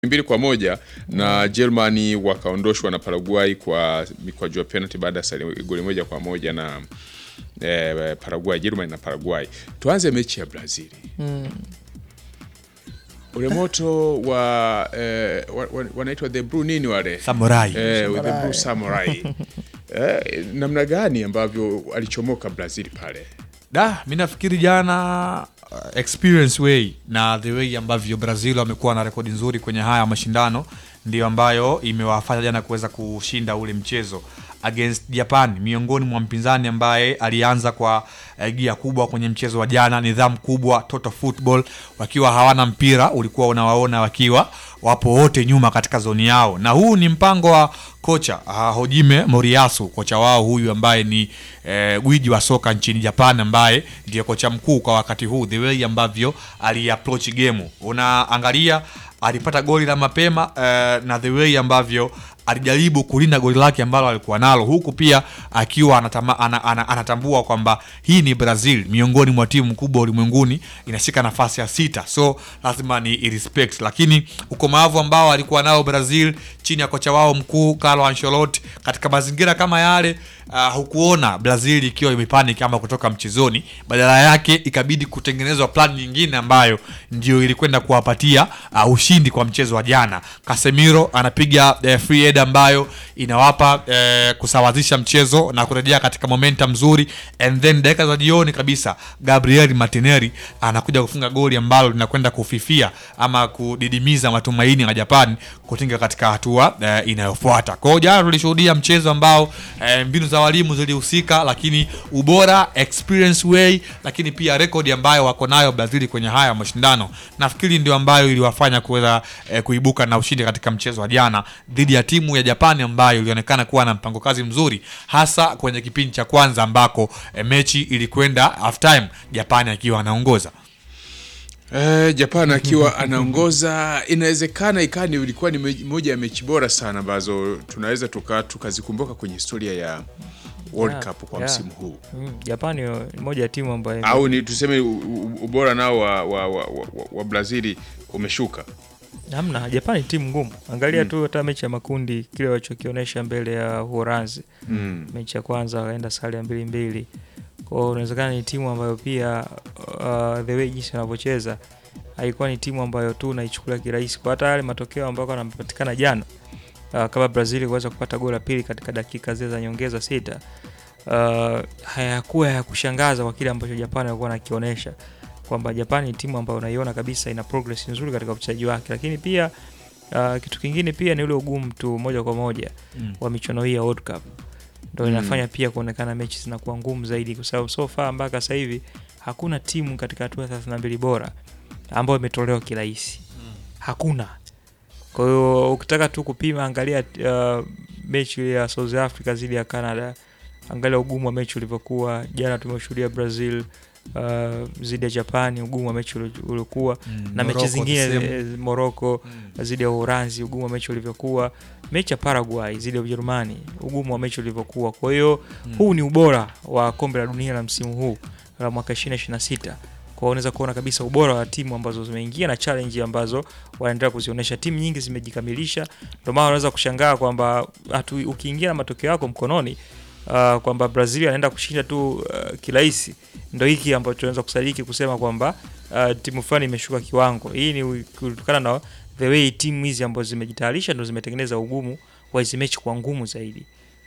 mbili kwa moja na Germany wakaondoshwa na Paraguay kwa mikwaju ya penalty baada ya sare goli moja kwa moja na eh, Paraguay, Germany na Paraguay. Tuanze mechi ya Brazil. Ule moto wa, eh, wa, wa, wanaitwa the blue nini wale Samurai. eh, with the blue samurai eh, namna gani ambavyo alichomoka Brazil pale Da, mi nafikiri jana uh, experience way na the way ambavyo Brazil wamekuwa na rekodi nzuri kwenye haya mashindano ndio ambayo imewafanya jana kuweza kushinda ule mchezo against Japan, miongoni mwa mpinzani ambaye alianza kwa eh, gia kubwa kwenye mchezo wa jana, nidhamu kubwa, total football, wakiwa hawana mpira, ulikuwa unawaona wakiwa wapo wote nyuma katika zoni yao, na huu ni mpango wa kocha uh, Hojime Moriyasu, kocha wao huyu ambaye ni eh, gwiji wa soka nchini Japan, ambaye ndiyo kocha mkuu kwa wakati huu, the way ambavyo aliapproach game, unaangalia alipata goli la mapema eh, na the way ambavyo alijaribu kulinda goli lake ambalo alikuwa nalo huku pia akiwa anatama, ana, ana, anatambua kwamba hii ni Brazil miongoni mwa timu kubwa ulimwenguni inashika nafasi ya sita, so lazima ni irespect, lakini ukomavu ambao alikuwa nao Brazil chini ya kocha wao mkuu Carlo Ancelotti katika mazingira kama yale uh, hukuona Brazil ikiwa imepanic ama kutoka mchezoni, badala yake ikabidi kutengenezwa plan nyingine ambayo ndio ilikwenda kuwapatia uh, ushindi kwa mchezo wa jana. Casemiro anapiga uh, free head ambayo inawapa uh, kusawazisha mchezo na kurejea katika momentum nzuri, and then dakika za jioni kabisa Gabriel Martinelli anakuja kufunga goli ambalo linakwenda kufifia ama kudidimiza matumaini ya Japan kutinga katika hatua uh, inayofuata. Kwa hiyo jana tulishuhudia mchezo ambao uh, mbinu za walimu zilihusika, lakini ubora, experience way, lakini pia rekodi ambayo wako nayo Brazil kwenye haya mashindano, nafikiri ndio ambayo iliwafanya kuweza eh, kuibuka na ushindi katika mchezo wa jana dhidi ya timu ya Japani ambayo ilionekana kuwa na mpango kazi mzuri, hasa kwenye kipindi cha kwanza ambako eh, mechi ilikwenda half time Japani akiwa anaongoza. Eh, Japan akiwa anaongoza, inawezekana ikawa ni ilikuwa ni me- moja ya mechi bora sana ambazo tunaweza tuka tukazikumbuka kwenye historia ya World Yeah, Cup kwa yeah. msimu huu, Mm, Japani ni moja ya timu ambayo au ni tuseme u- u- ubora nao wa, wa, wa, wa, wa Brazili umeshuka. hamna. Japani ni timu ngumu, angalia tu hata mechi ya makundi kile walichokionyesha mbele ya Uholanzi Mm. mechi ya kwanza wakaenda sare ya mbili mbili. Kwa hiyo inawezekana ni timu ambayo pia uh, the way jinsi wanavyocheza haikuwa ni timu ambayo tu unaichukulia kirahisi, kwa hata yale matokeo ambayo yanapatikana jana uh, kama Brazil kuweza kupata goli la pili katika dakika zile za nyongeza sita uh, hayakuwa ya kushangaza kwa kile ambacho Japani alikuwa anakionyesha kwamba Japani ni timu ambayo unaiona kabisa ina progress nzuri katika uchezaji wake, lakini pia uh, kitu kingine pia ni ule ugumu tu moja kwa moja Mm. wa michuano hii ya World Cup ndo Mm. inafanya pia kuonekana mechi zinakuwa ngumu zaidi, kwa sababu so far mpaka sasa hivi hakuna timu katika hatua ya 32 bora ambayo imetolewa kirahisi, hakuna. Kwa hiyo ukitaka tu kupima, angalia uh, mechi ile ya South Africa dhidi ya Canada, angalia ugumu wa mechi ulivyokuwa jana. Tumeshuhudia Brazil uh, dhidi ya Japani, ugumu wa mechi uli- uliokuwa Mm, na mechi Morocco zingine the same. eh, Morocco Mm. dhidi ya Uholanzi, ugumu wa mechi ulivyokuwa, mechi ya Paraguay dhidi ya Ujerumani, ugumu wa mechi ulivyokuwa. Kwa hiyo Mm. huu ni ubora wa kombe la dunia la msimu huu la mwaka 2026. Kwa hiyo unaweza kuona kabisa ubora wa timu ambazo zimeingia na challenge ambazo wanaendelea kuzionyesha. Timu nyingi zimejikamilisha, ndio maana unaweza kushangaa kwamba hatu- ukiingia na matokeo yako mkononi uh, kwamba Brazil anaenda kushinda tu uh, kirahisi, ndio hiki ambacho tunaweza kusadiki kusema kwamba uh, timu fulani imeshuka kiwango. Hii ni kutokana na the way timu hizi ambazo zimejitayarisha ndio zimetengeneza ugumu wa hizi mechi kwa ngumu zaidi.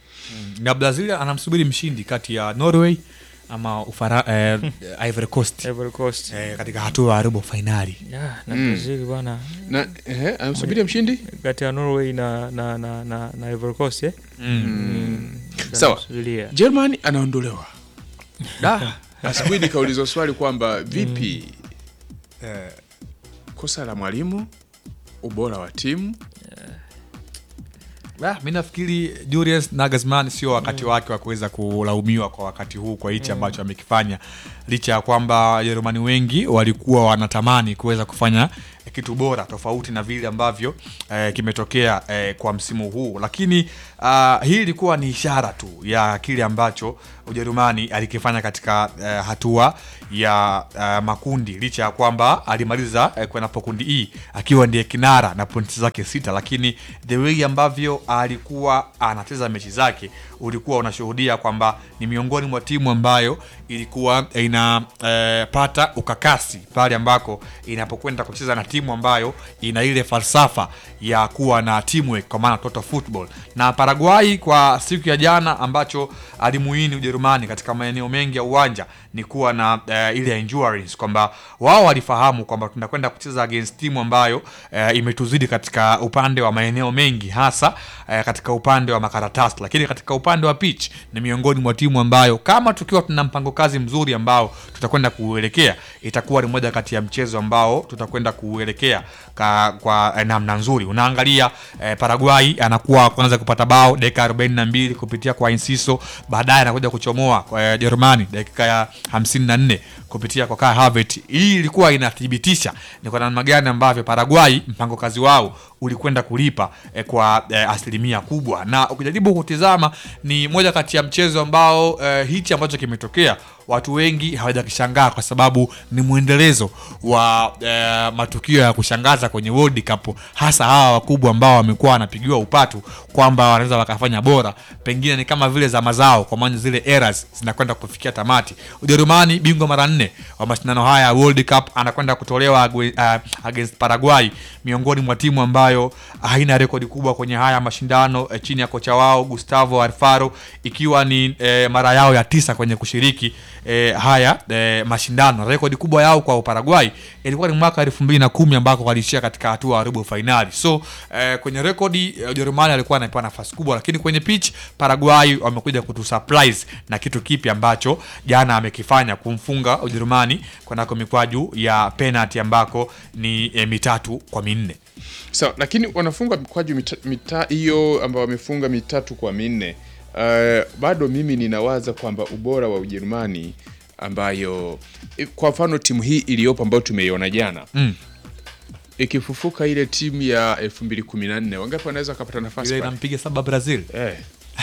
na Brazil anamsubiri mshindi kati ya Norway ama Ufara, eh, Ivory Coast Ivory Coast eh, katika hatua ya robo fainali. yeah, na Mm. Brazil bwana Na eh, anamsubiria mshindi kati ya Norway na na na na, na Ivory Coast eh? Mm. Mm. Sawa. Tunasubiria. Germany anaondolewa. Da. Asubuhi nikaulizwa swali kwamba vipi eh, kosa la mwalimu, ubora wa timu Ah, mi nafikiri Julius Nagelsmann sio wakati wake wa kuweza kulaumiwa kwa wakati huu kwa hichi ambacho amekifanya, licha ya kwamba Wajerumani wengi walikuwa wanatamani kuweza kufanya kitu bora tofauti na vile ambavyo eh, kimetokea eh, kwa msimu huu, lakini ah, hii ilikuwa ni ishara tu ya kile ambacho Ujerumani alikifanya katika eh, hatua ya eh, makundi licha ya kwamba alimaliza eh, kwenye kundi E akiwa ndiye kinara na pointi zake sita, lakini the way ambavyo alikuwa anacheza mechi zake ulikuwa unashuhudia kwamba ni miongoni mwa timu ambayo ilikuwa inapata ukakasi pale ambako inapokwenda kucheza na timu ambayo ina ile falsafa ya kuwa na teamwork kwa maana total football. Na Paraguay kwa siku ya jana ambacho alimuini Ujerumani katika maeneo mengi ya uwanja ni kuwa na eh, ile endurance kwamba wao walifahamu kwamba tunakwenda kucheza against timu ambayo eh, imetuzidi katika upande wa maeneo mengi hasa eh, katika upande wa makaratasi, lakini katika upande wa pitch ni miongoni mwa timu ambayo kama tukiwa tuna mpango kazi mzuri ambao tutakwenda kuuelekea, itakuwa ni moja kati ya mchezo ambao tutakwenda kuuelekea ka, kwa eh, namna nzuri. Unaangalia eh, Paraguay anakuwa kwanza kupata bao dakika 42 kupitia kwa Enciso, baadaye anakuja kuchomoa kwa eh, Jerumani dakika ya 54 kupitia kwa Kai Havertz. Hii ilikuwa inathibitisha ni kwa namna gani ambavyo Paraguay mpango kazi wao ulikwenda kulipa eh, kwa eh, asilimia kubwa, na ukijaribu kutizama ni moja kati ya mchezo ambao eh, hichi ambacho kimetokea watu wengi hawajakishangaa kwa sababu ni mwendelezo wa eh, matukio ya kushangaza kwenye World Cup, hasa hawa wakubwa ambao wamekuwa wanapigiwa upatu kwamba wanaweza wakafanya bora, pengine ni kama vile za mazao, kwa maana zile eras zinakwenda kufikia tamati. Ujerumani bingwa mara nne wa mashindano haya ya World Cup anakwenda kutolewa uh, against Paraguay, miongoni mwa timu ambayo haina rekodi kubwa kwenye haya mashindano eh, chini ya kocha wao Gustavo Alfaro, ikiwa ni eh, mara yao ya tisa kwenye kushiriki eh, haya eh, mashindano. Rekodi kubwa yao kwa Paraguay ilikuwa ni mwaka elfu mbili na kumi ambako walishia katika hatua ya robo fainali. So eh, kwenye rekodi eh, Ujerumani alikuwa anapewa nafasi kubwa, lakini kwenye pitch Paraguay wamekuja kutu surprise na kitu kipi ambacho jana amekifanya kumfunga Ujerumani kwenako mikwaju ya penalty ambako ni eh, mitatu kwa minne. Sawa, so, lakini wanafunga mikwaju mita- mita hiyo ambao wamefunga mitatu kwa minne. Uh, bado mimi ninawaza kwamba ubora wa Ujerumani ambayo eh, kwa mfano timu hii iliyopo ambayo tumeiona jana Mm. ikifufuka ile timu ya 2014 wangapi wanaweza wakapata nafasi Ile pale? inampiga saba Brazil. Eh.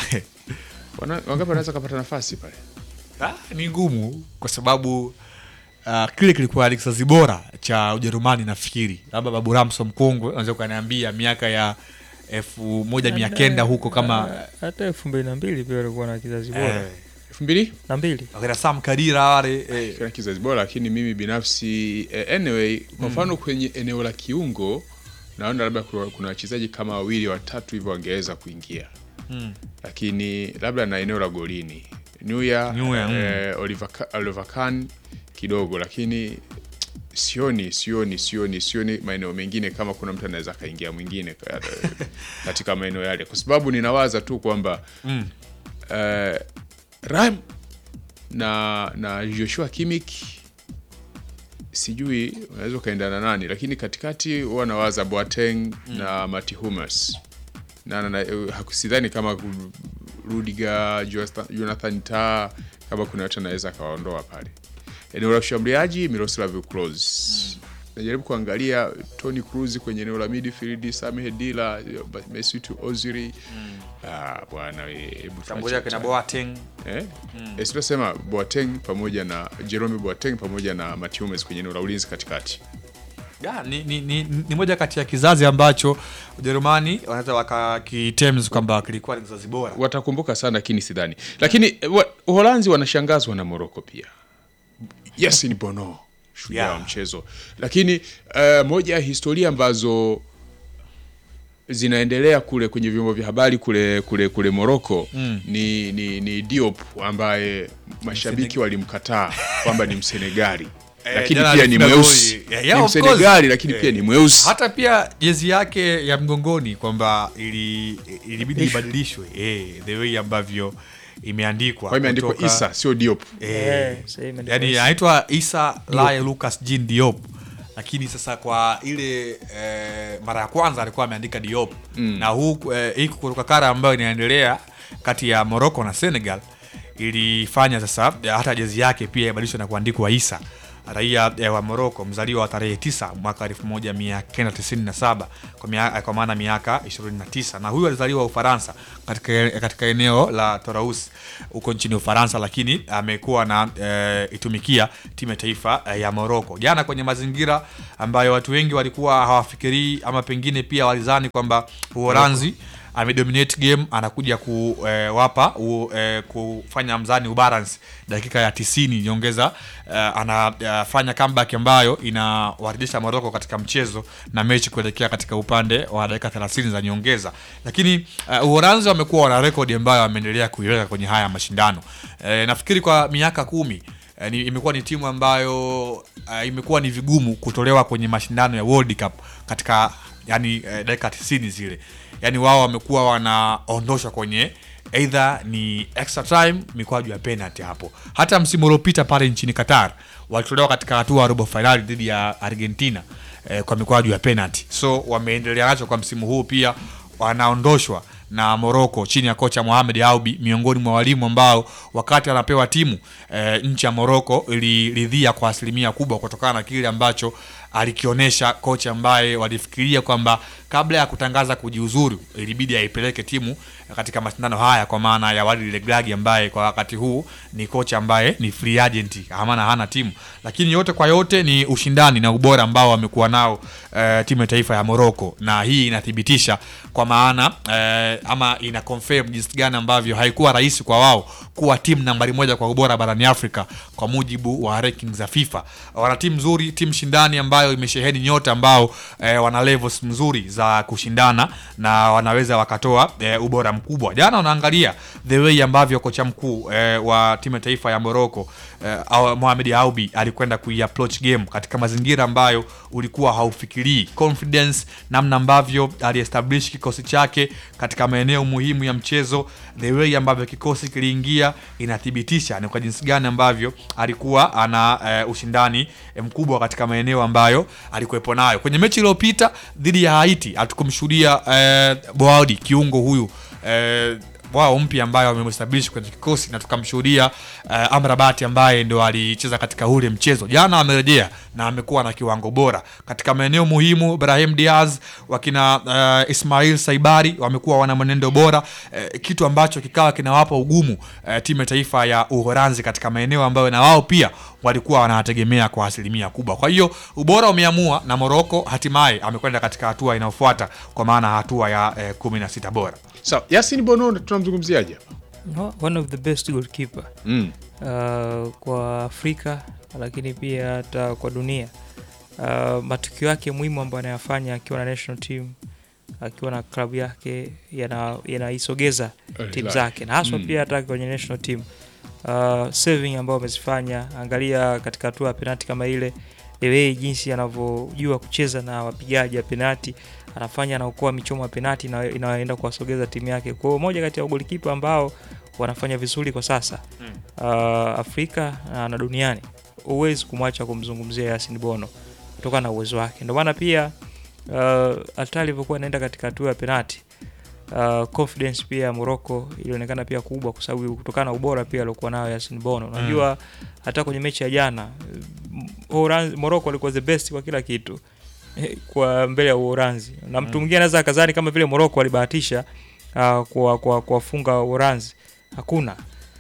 Wana, wangapi wanaweza wakapata nafasi pale? Ah, ni ngumu kwa sababu uh, kile kilikuwa ni kizazi bora cha Ujerumani nafikiri, labda Babu Ramso mkongwe unaweza ukaniambia miaka ya elfu moja mia kenda huko kama hata elfu mbili na mbili pia walikuwa na kizazi bora eh, 2000 na mbili wakina Sam Kadira wale eh, kana kizazi bora, lakini mimi binafsi eh, anyway, kwa mfano kwenye eneo la kiungo naona labda kuna kuna wachezaji kama wawili watatu hivyo wangeweza kuingia mm. lakini labda na eneo la golini Neuer, Neuer, mm. eh, Oliver, Ka- Oliver Kahn kidogo, lakini sioni sioni sioni sioni maeneo mengine kama kuna mtu anaweza akaingia mwingine ka- katika maeneo yale, kwa sababu ninawaza tu kwamba Mm. eh, Ram na na Joshua Kimmich sijui unaweza ukaendana nani, lakini katikati huwa nawaza Boateng na Mati Hummels na, na, na hakusidhani kama ku- Rudiger, Jonathan- Jonathan Tah kama kuna watu anaweza akawaondoa pale. Eneo la ushambuliaji Miroslav Klose. Najaribu kuangalia Tony Cruz kwenye eneo la midfield, Sami Khedira, Mesut Ozil. Ah, bwana we, hebu Tambulia tuache kina ta- Boateng Eh? Eh, sitasema Boateng pamoja na Jerome Boateng pamoja na Mati Hummels kwenye eneo la ulinzi katikati. Ya, ni, ni, ni, ni moja kati ya kizazi ambacho Ujerumani wanaweza wakakitems kwamba kilikuwa ni kizazi bora. Watakumbuka sana lakini sidhani. Lakini eh, wa- Uholanzi wanashangazwa na Morocco pia. Yes ni Bono shujaa Yeah. wa mchezo. Lakini eh, moja ya historia ambazo zinaendelea kule kwenye vyombo vya habari kule kule kule Morocco ni, ni, ni Diop ambaye mashabiki walimkataa kwamba ni Msenegali. Eh, lakini jana pia ni alifunga mweusi. goli. Yeah, yeah, Ni of course. Msenegali lakini Eh. pia ni mweusi. Hata pia jezi yake ya mgongoni kwamba ili ilibidi ibadilishwe eh, the way ambavyo imeandikwa Kwa hiyo imeandikwa kutoka- Isa sio Diop. Eh, sasa hii imeandikwa yani Isa. anaitwa Isa Laye Lucas Jean Diop, lakini sasa kwa ile eh, mara ya kwanza alikuwa ameandika Diop na huu eh, hii kuruka kara ambayo inaendelea kati ya Morocco na Senegal ilifanya sasa hata jezi yake pia ibadilishwe na kuandikwa Isa raia eh, wa Morocco mzaliwa wa tarehe 9 mwaka 1997 kwa, mia- kwa maana miaka 29, na huyu alizaliwa Ufaransa katika, katika eneo la Toulouse huko nchini Ufaransa, lakini amekuwa na eh, itumikia timu ya taifa eh, ya Morocco. Jana kwenye mazingira ambayo watu wengi walikuwa hawafikirii ama pengine pia walizani kwamba Uholanzi amedominate game anakuja kuwapa u, eh, kufanya mzani ubalance dakika ya 90 nyongeza eh, anafanya comeback ambayo inawarejesha Morocco katika mchezo na mechi kuelekea katika upande wa dakika 30 za nyongeza, lakini uh, Uholanzi wamekuwa wana rekodi ambayo wameendelea kuiweka kwenye haya mashindano eh, nafikiri kwa miaka kumi eh, ni, imekuwa ni timu ambayo uh, imekuwa ni vigumu kutolewa kwenye mashindano ya World Cup katika yani eh, dakika 90 zile yani wao wamekuwa wanaondoshwa kwenye either ni extra time mikwaju ya penalty hapo hata msimu uliopita pale nchini qatar walitolewa katika hatua ya robo fainali dhidi ya argentina eh, kwa mikwaju ya penalty so wameendelea nacho kwa msimu huu pia wanaondoshwa na Morocco chini ya kocha Mohamed Aubi, miongoni mwa walimu ambao wakati anapewa timu e, nchi ya Morocco iliridhia kwa asilimia kubwa kutokana na kile ambacho alikionyesha kocha ambaye walifikiria kwamba kabla ya kutangaza kujiuzuru ilibidi aipeleke timu katika mashindano haya, kwa maana ya Walid Regragui ambaye kwa wakati huu ni kocha ambaye ni free agent, maana hana timu, lakini yote kwa yote ni ushindani na ubora ambao wamekuwa nao e, timu ya taifa ya Morocco, na hii inathibitisha kwa maana e, ama ina confirm jinsi gani ambavyo haikuwa rahisi kwa wao kuwa timu nambari moja kwa ubora barani Afrika kwa mujibu wa rankings za FIFA. Wana timu nzuri, timu shindani ambayo imesheheni nyota ambao e, wana levels mzuri za kushindana na wanaweza wakatoa e, ubora mkubwa. Jana unaangalia the way ambavyo kocha mkuu e, wa timu ya taifa ya Morocco e, Mohamed Aubi alikwenda kuiapproach game katika mazingira ambayo ulikuwa haufikirii, confidence, namna ambavyo aliestablish kikosi chake katika maeneo muhimu ya mchezo, the way ambavyo kikosi kiliingia inathibitisha ni kwa jinsi gani ambavyo alikuwa ana e, ushindani e, mkubwa katika maeneo ambayo alikuwepo nayo. Kwenye mechi iliyopita dhidi ya Haiti hatukumshuhudia e, Boaudi kiungo huyu e, wao mpya ambayo wamemestablish kwenye kikosi na tukamshuhudia uh, Amrabat ambaye ndo alicheza katika ule mchezo jana. Amerejea na amekuwa na kiwango bora katika maeneo muhimu. Brahim Diaz wakina uh, Ismail Saibari wamekuwa wana mwenendo bora uh, kitu ambacho kikawa kinawapa ugumu uh, timu ya taifa ya Uholanzi katika maeneo ambayo na wao pia walikuwa wanategemea kwa asilimia kubwa. Kwa hiyo ubora umeamua na Morocco hatimaye amekwenda katika hatua inayofuata kwa maana hatua ya eh, kumi na sita bora. Sawa, Yasin Bono tunamzungumziaje hapa? No, one of the best goalkeeper Mm. uh, kwa Afrika lakini pia hata kwa dunia. Uh, matukio yake muhimu ambayo anayafanya akiwa na national team akiwa na klabu yake yana- yanaisogeza Al timu Hilal. zake na haswa Mm. pia hata kwenye national team uh, saving ambayo amezifanya, angalia katika hatua ya penalti kama ile the way jinsi anavyojua kucheza na wapigaji wa penalti, anafanya anaokoa michomo ya penalti na inaenda kuwasogeza timu yake. Kwa hiyo moja kati ya golikipa ambao wanafanya vizuri kwa sasa Mm. uh, Afrika na, na duniani, huwezi kumwacha kumzungumzia Yasin Bono kutokana na uwezo wake. Ndio maana pia uh, hata alivyokuwa anaenda katika hatua ya penalti uh, confidence pia ya Morocco ilionekana pia kubwa, kwa sababu kutokana na ubora pia aliokuwa nayo Yasin Bono. Unajua hata kwenye mechi ya jana mm, Uholanzi- Morocco alikuwa the best kwa kila kitu eh, kwa mbele ya Uholanzi na mtu mwingine anaweza akazani kama vile Morocco alibahatisha uh, kwa kwa kuwafunga Uholanzi. Hakuna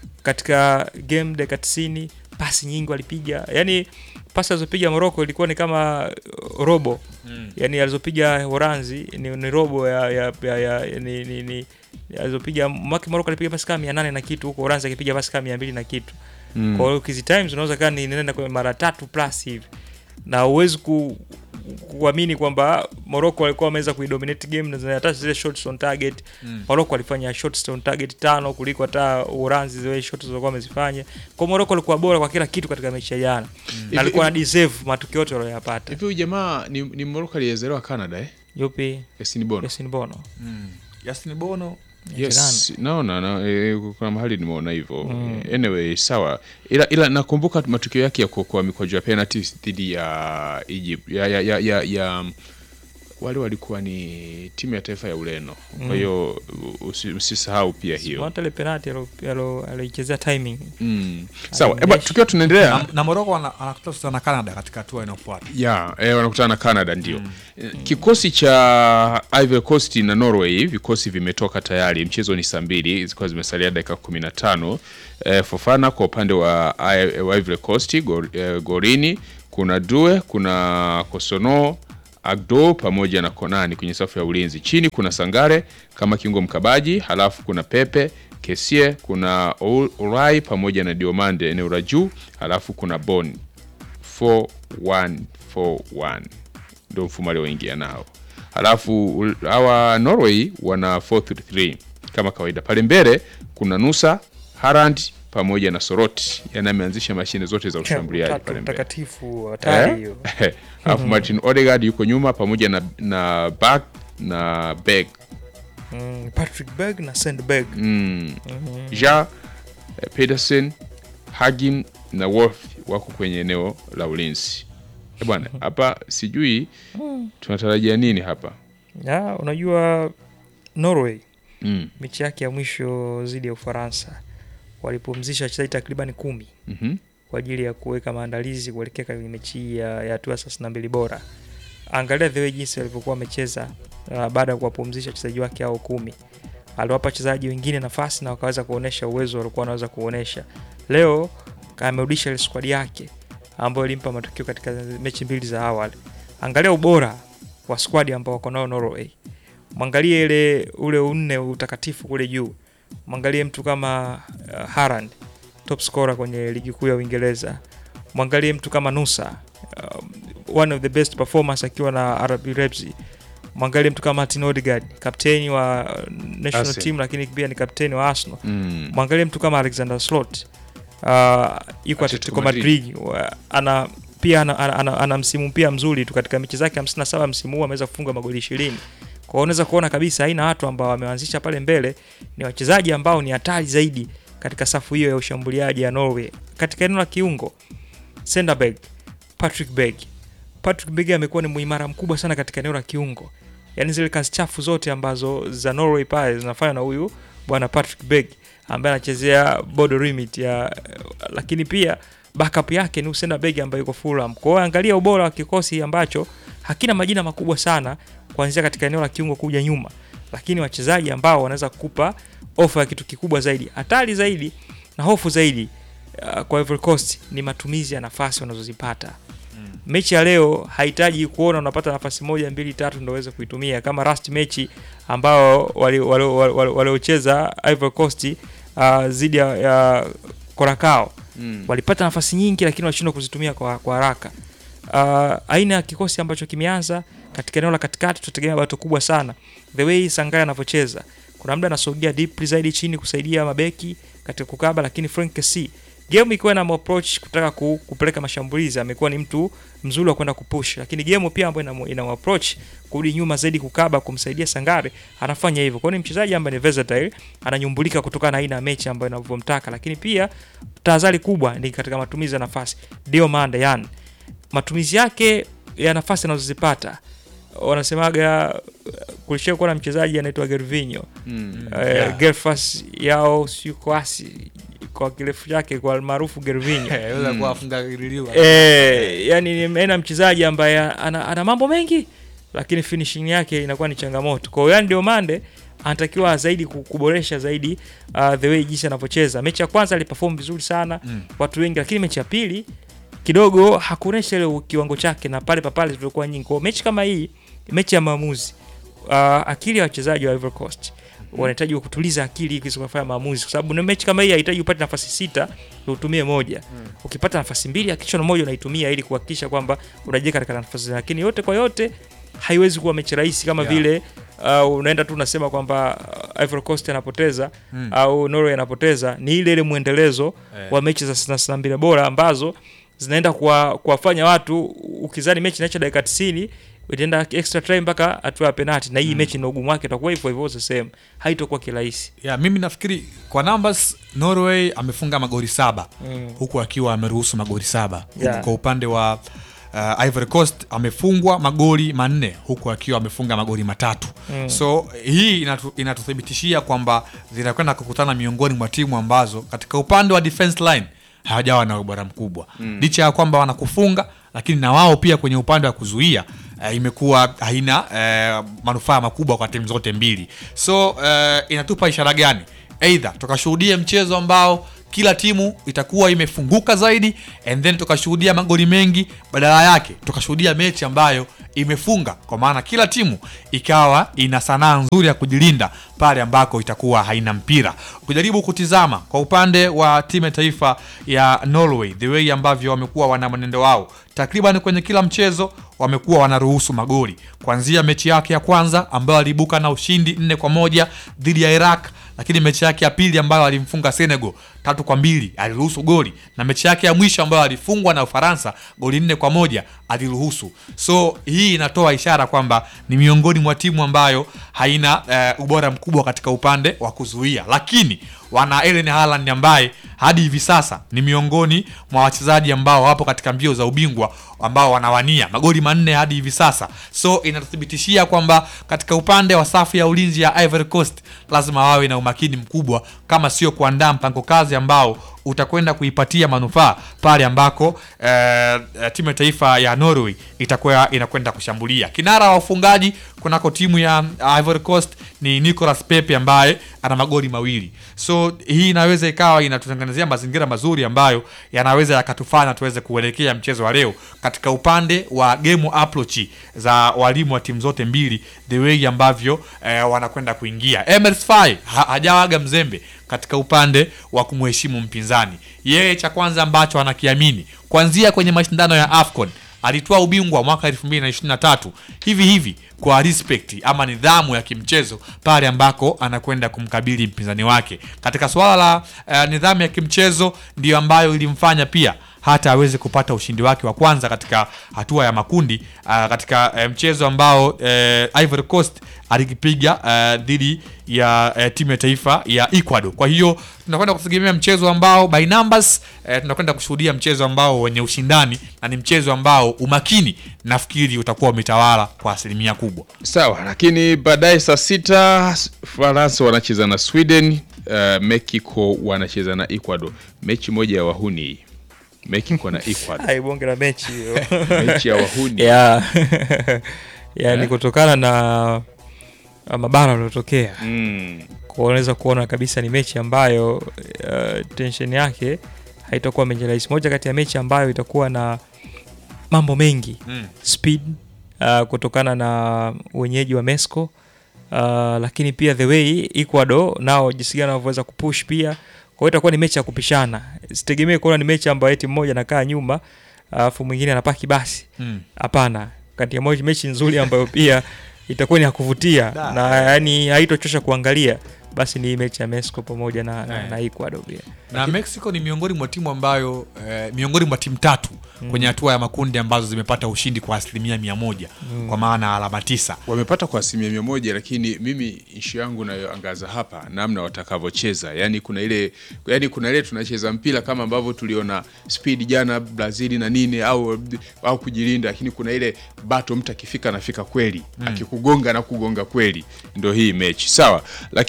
katika game dakika 90 pasi nyingi walipiga, yani pasi alizopiga Morocco ilikuwa ni kama uh, robo yani alizopiga Horanzi ni, ni robo ya, ya, ya, ya ni, ni, ni alizopiga Maki Morocco alipiga pasi kama 800 na kitu huko Horanzi akipiga pasi kama 200 na kitu. Mm. Kwa hiyo kizi times unaweza kaa ni nenda kwa mara tatu plus hivi. Na uwezi ku kuamini kwamba Morocco walikuwa wameweza kuidominate game na hata zile shots on target Mm. Morocco walifanya shots on target tano kuliko hata Uholanzi zile shots zilizokuwa wamezifanya. Kwa Morocco walikuwa bora kwa kila kitu katika mechi ya jana. Hivi- Na alikuwa na hivi- deserve matukio yote waliyopata. Hivi huyu jamaa ni, ni Morocco aliyezaliwa Canada eh? Yupi? Yasin Bono. Yasin Bono. Mm. Yasin Bono Yes, naona na, e, kuna mahali nimeona hivyo. Mm. Anyway, sawa. Ila, ila nakumbuka matukio yake ya kuokoa mikwaju ya penalty dhidi ya Egypt ya ya ya, ya, ya wale walikuwa ni timu ya taifa ya Ureno. Kwa hiyo usi- usisahau pia hiyo. hata ile penalti alo- alo- aloichezea timing Mm. Sawa, Alionyesha. eba, tukiwa tunaendelea na, na Morocco ana- anakutana na Canada katika hatua inayofuata. ya eh, wanakutana na Canada ndio. Eh, Kikosi cha Ivory Coast na Norway vikosi vimetoka tayari. Mchezo ni saa mbili zilikuwa zimesalia dakika 15. Eh, Fofana kwa upande wa I- wa Ivory Coast gor, eh, gorini kuna Due, kuna Kosono Agdo pamoja na Konani kwenye safu ya ulinzi. Chini kuna Sangare kama kiungo mkabaji, halafu kuna Pepe Kesie, kuna Orai pamoja na Diomande eneo la juu, halafu kuna Boni 4141 ndio mfumo alioingia nao. Halafu ul- hawa Norway wana 433 kama kawaida. Pale mbele kuna Nusa, Harand pamoja na Soroti, yani ameanzisha mashine zote za ushambuliaji Utatu pale mbele. mtakatifu hatari Eh? hiyo Alafu Martin Odegaard yuko nyuma pamoja na na Bak na Beg. mm, Patrick Berg na Sandberg Mm. Ja eh, Pedersen, Hagin na Wolf wako kwenye eneo la ulinzi. Eh, bwana, hapa sijui tunatarajia nini hapa. ya unajua Norway Mm. mechi yake ya mwisho dhidi ya Ufaransa walipumzisha wachezaji takribani kumi Mhm. kwa ajili ya kuweka maandalizi kuelekea kwenye mechi hii ya ya hatua thelathini na mbili bora. Angalia the way jinsi walivyokuwa wamecheza uh, baada ya kuwapumzisha wachezaji wake hao kumi. Aliwapa wachezaji wengine nafasi na wakaweza kuonesha uwezo walikuwa wanaweza kuonesha. Leo amerudisha ile squad yake ambayo ilimpa matokeo katika mechi mbili za awali. Angalia ubora wa squad ambao wako nao Norway. Mwangalie ile ule unne utakatifu kule juu. Mwangalie mtu kama uh, Haaland top scorer kwenye ligi kuu ya Uingereza. Mwangalie mtu kama Nusa um, one of the best performers akiwa na RB Leipzig. Mwangalie mtu kama Martin Odegaard kapteni wa uh, national Arsenal. team, lakini pia ni kapteni wa Arsenal. Mm. Mwangalie mtu kama Alexander Slot uh, yuko Atletico Madrid. Madrid wa- ana pia ana, ana, ana, ana msimu pia mzuri tu katika mechi zake 57 msimu huu ameweza kufunga magoli 20. Kwa hiyo unaweza kuona kabisa aina watu ambao wameanzisha pale mbele ni wachezaji ambao ni hatari zaidi katika safu hiyo ya ushambuliaji ya Norway. Katika eneo la kiungo Senderberg, Patrick Berg. Patrick Berg amekuwa ni muimara mkubwa sana katika eneo la kiungo. Yaani zile kazi chafu zote ambazo za Norway pale zinafanywa na huyu bwana Patrick Berg ambaye anachezea Bodo Glimt ya lakini pia backup yake ni Usenda Berg ambaye yuko Fulham. Kwa hiyo angalia ubora wa kikosi ambacho hakina majina makubwa sana kuanzia katika eneo la kiungo kuja nyuma, lakini wachezaji ambao wanaweza kukupa ofa ya kitu kikubwa zaidi. Hatari zaidi na hofu zaidi uh, kwa Ivory Coast ni matumizi ya nafasi wanazozipata. Mechi ya leo hahitaji kuona unapata nafasi moja mbili tatu ndio uweze kuitumia kama last mechi ambao waliocheza wali, wali, waliocheza Ivory Coast uh, dhidi ya, ya Curacao Mm. walipata nafasi nyingi lakini walishindwa kuzitumia kwa, kwa haraka. Uh, aina ya kikosi ambacho kimeanza katika eneo la katikati tutategemea bato kubwa sana. The way Sangaya anavyocheza. Kuna muda anasogea deep zaidi chini kusaidia mabeki katika kukaba lakini Frank Kessie game ikiwa na approach kutaka ku, kupeleka mashambulizi amekuwa ni mtu mzuri wa kwenda kupush, lakini game pia ambayo ina, ina approach kurudi nyuma zaidi kukaba kumsaidia Sangare anafanya hivyo. Kwa hiyo ni mchezaji ambaye ni versatile, ananyumbulika kutokana na aina ya mechi ambayo inavyomtaka, lakini pia tahadhari kubwa ni katika matumizi ya nafasi. Dio Mande yani matumizi yake ya nafasi anazozipata wanasemaga kulishia kuwa na mchezaji anaitwa Gervinho Mm. uh, Yeah. Gerfas yao siyo kwasi kwa kirefu chake kwa maarufu Gervinho Yaweza kuwa afunga liliwa. eh, yani ni aina ya mchezaji ambaye ana, ana mambo mengi lakini finishing yake inakuwa ni changamoto. Kwa hiyo yani ndio Mande anatakiwa zaidi ku- kuboresha zaidi uh, the way jinsi anavyocheza. Mechi ya kwanza aliperform vizuri sana Mm. watu wengi, lakini mechi ya pili kidogo hakuonesha ile kiwango chake na pale papale zilikuwa nyingi. Kwa hiyo mechi kama hii, mechi ya maamuzi, uh, akili ya wachezaji wa Ivory Coast wanahitaji kutuliza akili ili kufanya maamuzi, kwa sababu ni mechi kama hii haihitaji upate nafasi sita na utumie moja. Ukipata nafasi mbili hakikisha na moja unaitumia ili kuhakikisha kwamba unajiweka katika nafasi, lakini yote kwa yote haiwezi kuwa mechi rahisi kama Yeah. vile uh, unaenda tu unasema kwamba uh, Ivory Coast anapoteza Mm. au Norway anapoteza. Ni ile ile mwendelezo Eh. wa mechi za thelathini na mbili bora ambazo zinaenda kuwa- kuwafanya watu ukizani mechi inaisha dakika 90 itaenda extra time mpaka hatua ya penalti, na hii mechi na ugumu wake itakuwa hivyo hivyo the same, haitakuwa kirahisi. Yeah, mimi nafikiri kwa numbers Norway amefunga magoli saba Mm. huku akiwa ameruhusu magoli saba Yeah. huku kwa upande wa uh, Ivory Coast amefungwa magoli manne huku akiwa amefunga magoli matatu Mm. so hii inatu, inatuthibitishia kwamba zinakwenda kukutana miongoni mwa timu ambazo katika upande wa defense line hawajawa na ubora mkubwa licha ya kwamba wanakufunga lakini na wao pia kwenye upande wa kuzuia uh, imekuwa haina uh, manufaa makubwa kwa timu zote mbili so uh, inatupa ishara gani eidha tukashuhudia mchezo ambao kila timu itakuwa imefunguka zaidi and then tukashuhudia magoli mengi badala yake tukashuhudia mechi ambayo imefunga kwa maana kila timu ikawa ina sanaa nzuri ya kujilinda pale ambako itakuwa haina mpira ukijaribu kutizama kwa upande wa timu ya taifa ya norway the way ambavyo wamekuwa wana mwenendo wao takriban kwenye kila mchezo wamekuwa wanaruhusu magoli kuanzia mechi yake ya kwanza ambayo aliibuka na ushindi nne kwa moja dhidi ya iraq lakini mechi yake ya pili ambayo alimfunga senegal tatu kwa mbili aliruhusu goli na mechi yake ya mwisho ambayo alifungwa na ufaransa goli nne kwa moja aliruhusu so hii inatoa ishara kwamba ni miongoni mwa timu ambayo haina eh, ubora mkubwa katika upande wa kuzuia lakini wana Erling Haaland ambaye hadi hivi sasa ni miongoni mwa wachezaji ambao wapo katika mbio za ubingwa ambao wanawania magoli manne hadi hivi sasa so inatuthibitishia kwamba katika upande wa safu ya ulinzi ya Ivory Coast lazima wawe na umakini mkubwa kama sio kuandaa mpango kazi ambao utakwenda kuipatia manufaa pale ambako eh, eh, timu ya taifa ya Norway itakuwa inakwenda kushambulia. Kinara wa ufungaji kunako timu ya Ivory Coast ni Nicolas Pepe ambaye ana magoli mawili, so hii inaweza ikawa inatutengenezea mazingira mazuri ambayo yanaweza yakatufanya tuweze kuelekea mchezo wa leo katika upande wa game approach za walimu wa timu zote mbili, the way ambavyo eh, wanakwenda kuingia. Emers Faye ha, hajawaga mzembe katika upande wa kumheshimu mpinzani. Yeye cha kwanza ambacho anakiamini kuanzia kwenye mashindano ya AFCON alitoa ubingwa mwaka 2023 hivi hivi kwa respect ama nidhamu ya kimchezo pale ambako anakwenda kumkabili mpinzani wake. Katika suala la uh, nidhamu ya kimchezo ndiyo ambayo ilimfanya pia hata aweze kupata ushindi wake wa kwanza katika hatua ya makundi uh, katika uh, mchezo ambao uh, Ivory Coast alikipiga uh, dhidi ya uh, timu ya taifa ya Ecuador. Kwa hiyo tunakwenda kutegemea mchezo ambao by numbers uh, tunakwenda kushuhudia mchezo ambao wenye ushindani na ni mchezo ambao umakini nafikiri utakuwa umetawala kwa asilimia kubwa. Sawa, lakini baadaye saa sita Faransa wanacheza na Sweden, uh, Mexico wanacheza na Ecuador. Mechi moja ya wahuni hii. Mexico na Ecuador. Ai, bonge la mechi hiyo. Mechi ya wahuni. ya yani Eh? kutokana na uh, mabara yaliyotokea Mm. kwa unaweza kuona kabisa ni mechi ambayo uh, tension yake haitakuwa mechi rahisi. Moja kati ya mechi ambayo itakuwa na mambo mengi Mm. speed uh, kutokana na wenyeji wa Mexico uh, lakini pia the way Ecuador nao jinsi gani wanavyoweza kupush pia. Kwa hiyo itakuwa ni mechi ya kupishana. Sitegemee kuona ni mechi ambayo eti mmoja anakaa nyuma alafu mwingine anapaki basi. Mm. Hapana, kati ya moja mechi nzuri ambayo pia itakuwa ni ya kuvutia Da. na yani haitochosha kuangalia, basi ni mechi ya Mexico pamoja na, na, Eh. na Ecuador pia. na Mexico ni miongoni mwa timu ambayo eh, miongoni mwa timu tatu kwenye hatua ya makundi ambazo zimepata ushindi kwa asilimia mia moja kwa maana alama tisa. wamepata kwa asilimia mia moja lakini mimi ishu yangu nayoangaza hapa namna watakavyocheza yani kuna ile yani kuna ile tunacheza mpira kama ambavyo tuliona speed jana brazil na nini au au kujilinda lakini kuna ile bato mtu akifika anafika kweli akikugonga na kugonga kweli ndo hii mechi sawa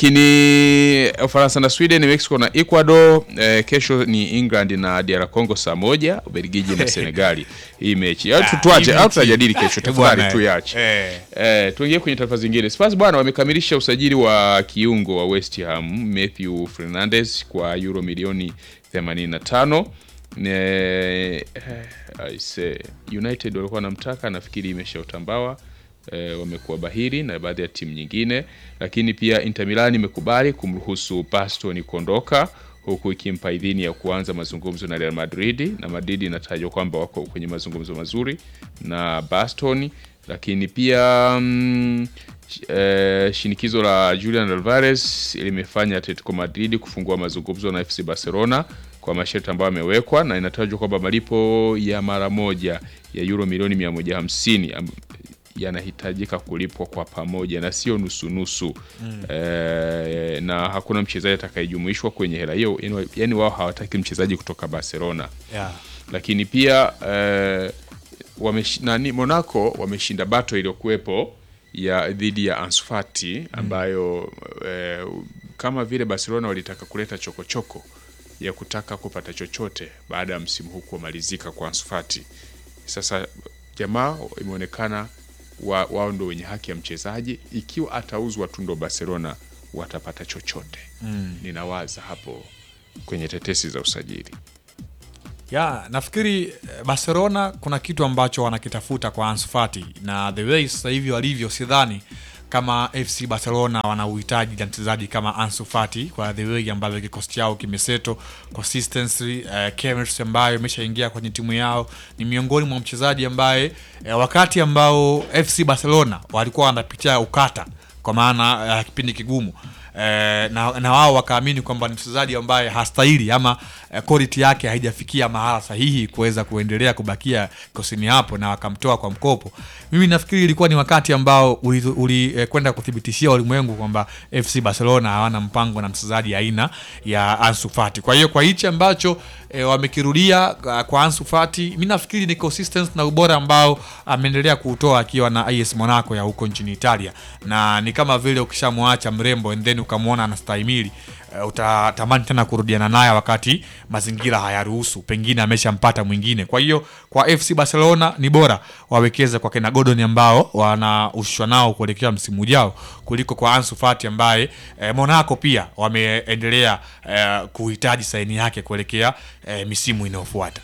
lakini ufaransa na sweden mexico na ecuador eh, kesho ni england na dr congo saa moja ubelgiji na senegali hii mechi au Ah, tuache hii au mechi. tutajadili kesho Eh, tafadhali bwana, tuiache eh. Eh, tuingie kwenye taarifa zingine. Spurs bwana wamekamilisha usajili wa kiungo wa West Ham Matthew Fernandes kwa euro milioni 85. Ne, eh, I say, United walikuwa wanamtaka, nafikiri imeshautambawa eh, wamekuwa bahiri na baadhi ya timu nyingine, lakini pia Inter Milan imekubali kumruhusu Baston kuondoka huku ikimpa idhini ya kuanza mazungumzo na Real Madrid na Madrid inatajwa kwamba wako kwenye mazungumzo mazuri na Baston, lakini pia mm, sh- eh, shinikizo la Julian Alvarez limefanya Atletico Madrid kufungua mazungumzo na FC Barcelona kwa masharti ambayo yamewekwa na inatajwa kwamba malipo ya mara moja ya euro milioni 150 am- yanahitajika kulipwa kwa pamoja na sio nusunusu mm. E, na hakuna mchezaji atakayejumuishwa kwenye hela hiyo, yani- yani wao hawataki mchezaji kutoka Barcelona Yeah. lakini pia eh, wamesh, nani Monaco wameshinda bato iliyokuwepo ya dhidi ya Ansu Fati ambayo eh, kama vile Barcelona walitaka kuleta chokochoko choko ya kutaka kupata chochote baada ya msimu huu kumalizika kwa Ansu Fati. Sasa jamaa imeonekana wa, wao ndo wenye haki ya mchezaji, ikiwa atauzwa tu ndo Barcelona watapata chochote mm. Ninawaza hapo kwenye tetesi za usajili ya nafikiri eh, Barcelona kuna kitu ambacho wanakitafuta kwa Ansu Fati na the way sasa hivi walivyo, sidhani kama FC Barcelona wana uhitaji na mchezaji kama Ansu Fati kwa the way ambavyo kikosi chao kimeseto consistency, uh, chemistry ambayo imeshaingia kwenye timu yao. Ni miongoni mwa mchezaji ambaye eh, wakati ambao FC Barcelona walikuwa wanapitia ukata kwa maana ya kipindi kigumu eh, na, na wao wakaamini kwamba ni mchezaji ambaye hastahili ama eh, quality yake haijafikia mahala sahihi kuweza kuendelea kubakia kosini hapo na wakamtoa kwa mkopo. Mimi nafikiri ilikuwa ni wakati ambao ulikwenda uli, eh, kwenda kuthibitishia ulimwengu kwamba FC Barcelona hawana mpango na mchezaji aina ya Ansu Fati. Kwa hiyo kwa hichi ambacho eh, wamekirudia uh, kwa Ansu Fati, mi nafikiri ni consistency na ubora ambao ameendelea kuutoa akiwa na AS Monaco ya huko nchini Italia, na ni kama vile ukishamwacha mrembo and then ukamwona anastahimili uh, utatamani tena kurudiana naye wakati mazingira hayaruhusu, pengine ameshampata mwingine. Kwa hiyo kwa FC Barcelona ni bora wawekeze kwa kina Gordon ambao wanaushwa nao kuelekea msimu ujao kuliko kwa Ansu Fati ambaye eh, Monaco pia wameendelea eh, kuhitaji saini yake kuelekea eh, misimu inayofuata.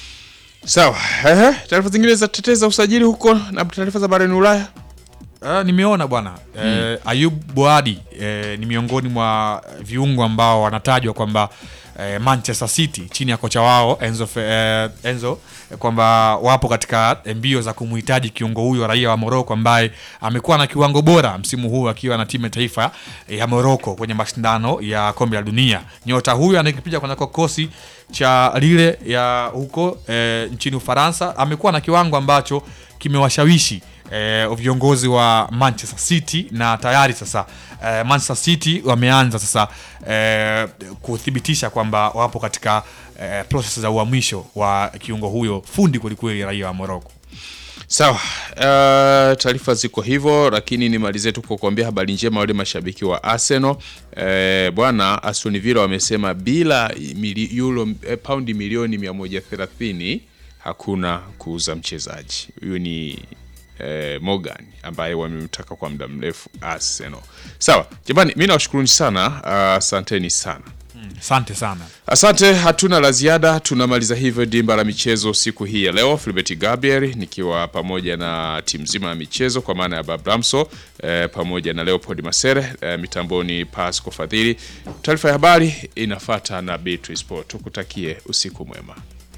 sawa. Ehe, taarifa zingine za tetezi za usajili huko na taarifa za barani Ulaya. Uh, nimeona bwana eh, Ayub Boadi eh, ni miongoni mwa viungo ambao wanatajwa kwamba eh, Manchester City chini ya kocha wao Enzo, Fe- eh, Enzo eh, kwamba wapo katika mbio za kumhitaji kiungo huyo raia wa Morocco ambaye amekuwa na kiwango bora msimu huu akiwa na timu ya taifa ya Morocco kwenye mashindano ya kombe la dunia. Nyota huyu anakipiga kwenye kikosi cha Lille ya huko eh, nchini Ufaransa amekuwa na kiwango ambacho kimewashawishi eh, viongozi wa Manchester City na tayari sasa eh, Manchester City wameanza sasa eh, kuthibitisha kwamba wapo katika eh, process za uhamisho wa kiungo huyo fundi kwelikweli raia wa Morocco. Sawa, uh, taarifa ziko hivyo, lakini nimalizie tu kwa kuambia habari njema wale mashabiki wa Arsenal. Eh, bwana Aston Villa wamesema bila mili, euro, eh, paundi milioni 130 hakuna kuuza mchezaji. Huyu ni eh, Morgan ambaye wamemtaka kwa muda mrefu Arsenal. Sawa, jamani, mimi nawashukuruni sana, asanteni sana. Asante sana. Asante, hatuna la ziada. Tunamaliza hivyo dimba la michezo siku hii ya leo. Filbert Gabriel nikiwa pamoja na timu nzima ya michezo kwa maana ya Babramso eh, pamoja na Leopold Masere eh, mitamboni Pasco Fadhili. Taarifa ya habari inafata na Beatrice Sport. Tukutakie usiku mwema.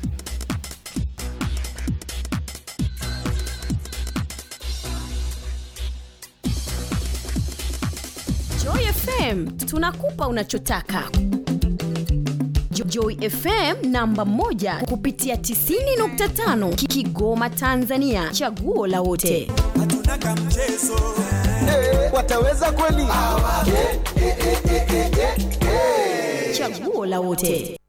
Joy FM tunakupa unachotaka. Jo- Joy FM namba moja kupitia 90.5 Ki- Kigoma Tanzania, chaguo la wote. hatuna kamchezo wataweza kweli? Chaguo la wote.